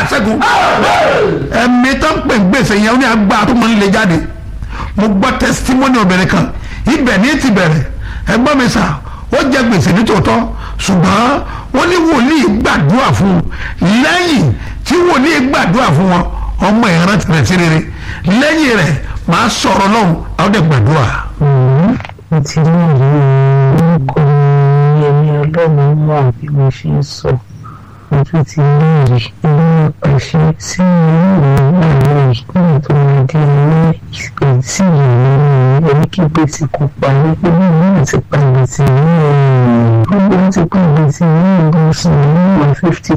ṣẹ́gun ẹ̀mí tó ń pè gbèsè yẹn ó ní agbára tó mọ nílé jáde mo gbọ́ tẹsítímọ́nì obìnrin kan ibẹ̀ ní ti bẹ̀rẹ̀ ẹgbọ́n mi sà ó jẹ gbèsè nítòótọ́ ṣùgbọ́n wọ́n ní wòlíì gbàdúrà fún un lẹ́yìn tí wòlíì gbàdúrà fún wọn ọmọ ìran tẹ̀lẹ̀ sí rere lẹ́yìn rẹ̀ máa sọ̀rọ̀ lọ́hùn àwọn dẹ̀ gbàdúrà. mo ti ní ìrírí orúkọ mi ẹ̀mí ọlọ́run mọ̀ bí mo ṣe ń sọ mo tún ti ní ìrì ilé àpàṣẹ sí ilé ìwé àárọ̀ ìpínlẹ̀ tó máa di ilé ìpè sí ìlú ẹni kí gbèsè kò parí pé bí ìlú ti pa gbèsè ní ọ̀rọ̀ gbogbo ti pa gbèsè ní ìlú sùn ní one fifty